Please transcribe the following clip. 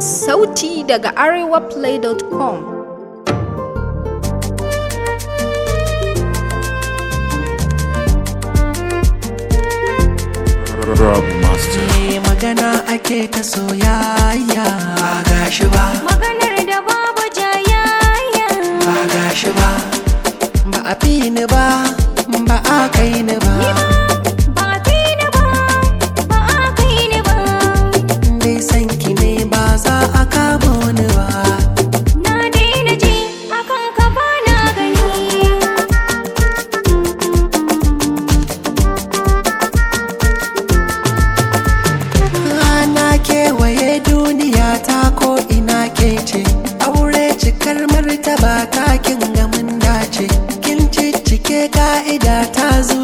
Sauti daga arewaplay.com Rob Master. Eh, magana ake ta soyayya ba gashi ba Maganar da babu jayayya ba gashi ba ba a fi ni ba ba a kai ni ba ba fi ni ba ba a kai ni ba dai san ki ne ba za a kamo ni ba na daina ji akan ka ba na gani Ana kewaye duniya ta ko ina ke ce aure cikar martaba ta kin ga mun dace kin ciccike ka'ida ta